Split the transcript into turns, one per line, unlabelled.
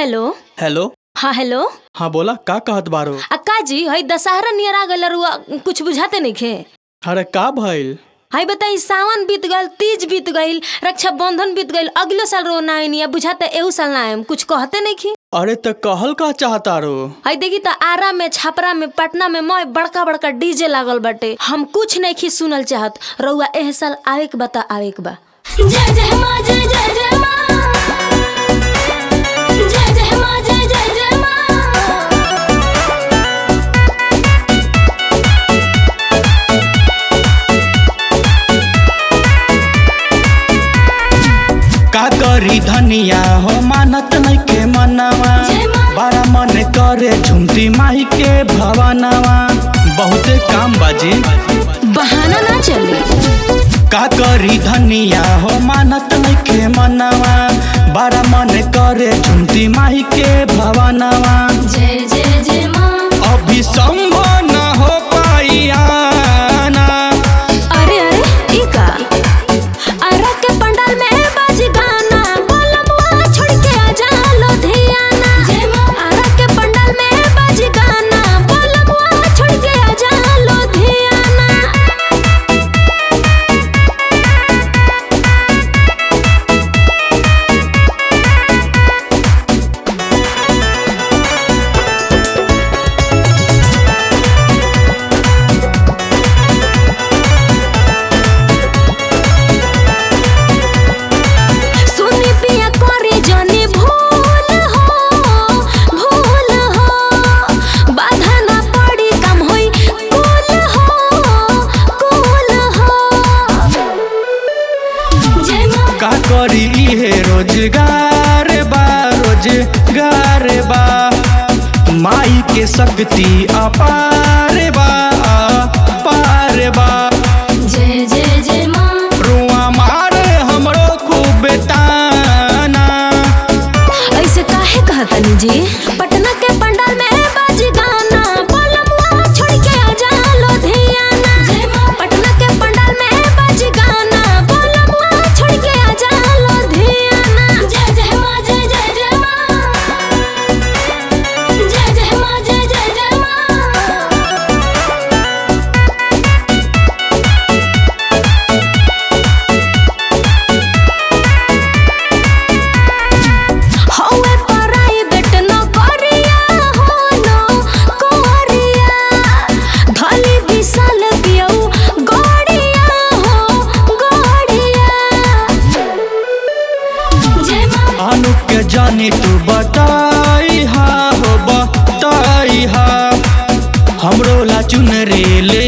Hello
hello
हाँ hello
हाँ बोला का कहत बारो
अक्का जी हई दशहरा नियर आ गल रुआ कुछ बुझाते नहीं खे
अरे का भइल
हई बताई सावन बीत गल तीज बीत गईल रक्षा बंधन बीत गईल अगले साल रो ना आईनी बुझाते एहू साल ना आएम कुछ कहते नहीं खी
अरे त कहल का चाहता रो
हई देखी त आरा में छपरा में पटना में मय बड़का बड़का डीजे लागल बाटे हम कुछ नहीं खी सुनल चाहत रउआ एह साल आवे के बता आवे के बा
जय जय माँ जय जय जय माँ जय जय माँ जय जय जय माँ
का करी धनिया हो मानत नहीं के मनवा
जय माँ।
बड़ा मन करे झुमती माई के भवनवा बहुते काम बाजी
बहाना ना चले
का करी धनिया हो मानत नहीं के मनवा बड़ा मन करे झुमती माई के भवनवा
जय जय जय माँ
अभी संभव न हो पाई आना
अरे अरे ई का अरे के पंडाल में बाजी गाना बोलमुआ छोड़ के आ जा लुधियाना
जय माँ।
अरे के पंडाल में बाजी गाना बोलमुआ छोड़ के आ जा लुधियाना सुनी पिया करे जाने भूल हो भूल हो बाधा ना पड़ी कम होई कुल हो कुल हो
जय माँ
का करी इहे रोजगार बा रोजगार बा माई के शक्ति अपार बा अपार बा
जय जय जय माँ
रुआ मारे हमरो खूब ताना
ऐसे काहे कहतनी जी पटना के पंडाल में बाजी गाना बोलमुआ छोड़ के आ जा लुधियाना
जय माँ।
पटना के पंडाल में बाजी गाना बोलमुआ छोड़ के आ जा लुधियाना
जय जय माँ जय जय जय माँ जय जय माँ जय जय जय माँ
हौवे प्राइवेट नौकरिया हो नौकरिया धली विशाल पियौ गड़िया हो गड़िया
जय माँ
अनु के जानी तू बताई हा हो बताई हा हमरो ला चुनरी ले